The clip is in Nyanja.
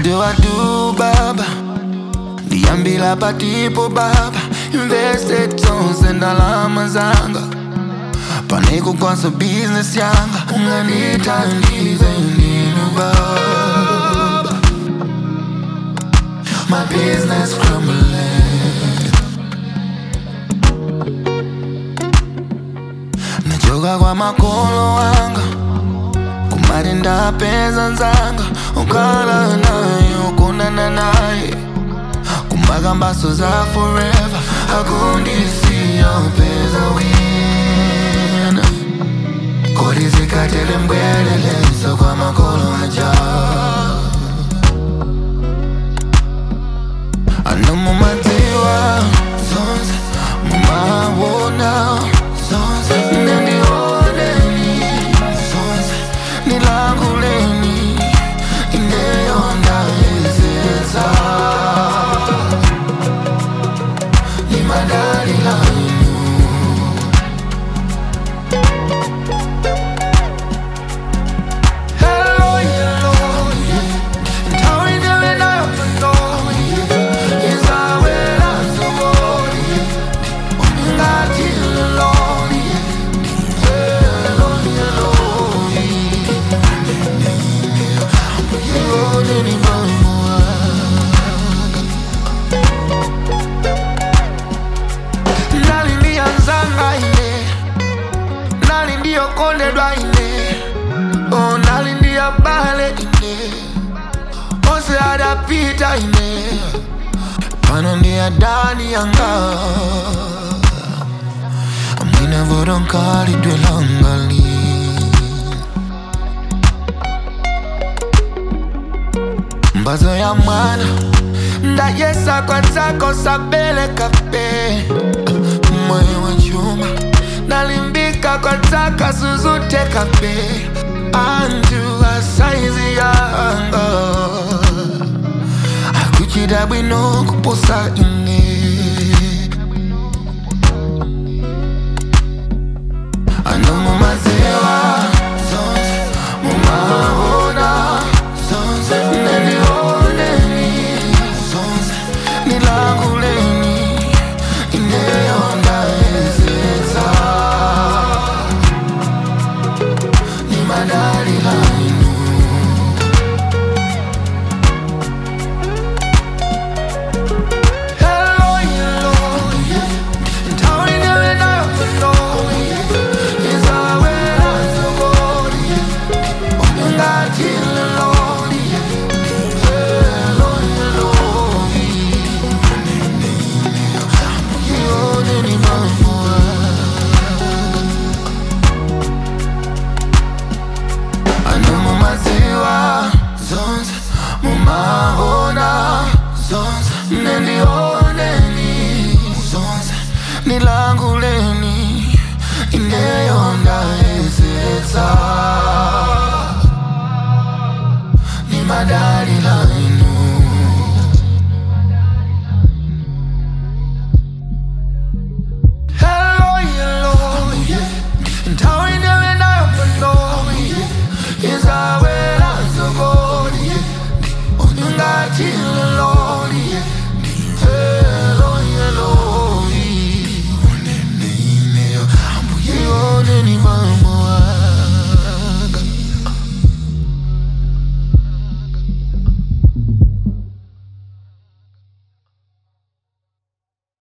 What do I do baba Niambila patipo baba Invested zonse ndalama zanga Paneko kwanza business yanga Unganithandize nini baba My business crumbling Nachoka kwa makolo wanga kumari ndapeza nzanga ukala naye ukunana naye kumakambaso za forever akundisiya upeza wina kodi zikatele mbweleleso kwa makolo aja ano mumadziwa zonse mumawona zonse nendioneni zonse nilanguleni ineyonda ezeza limadali lainu Hello, hello, yeah. Ntawe ndiwe nayo pano, yeah. Izawela zoboni, yeah. Ngati loloni, yeah. Hello, hello, yeah. Yone ni mamua. Nali ndiyanzanga ine nali ndiyokondedwa ine Oh, nali ndiyabale ine ose adapita ine pano ndiyadani yanga mwina vodonkhalidwe langali mbazo ya mwana ndayesa kwanzako sabele kape moyo wa chuma nalimbika kwa taka suzute kape anjua saizi yanga akuchida bwino kuposa ine ano mumaziwa zonse mumahona zonse nenioneni zonse nilanguleni ineyonda ezeza ni madali lainu Hello, hello, yeah. Ntawe ndiwe nayo pano, yeah. Izawela zoboni, yeah. Ngati loloni, yeah. Hello, hello, yeah. Yone ni mamua. ano mumaziwa zonse mumahona zonse nendioneni zonse nilanguleni ineyonda ezetsa ni madai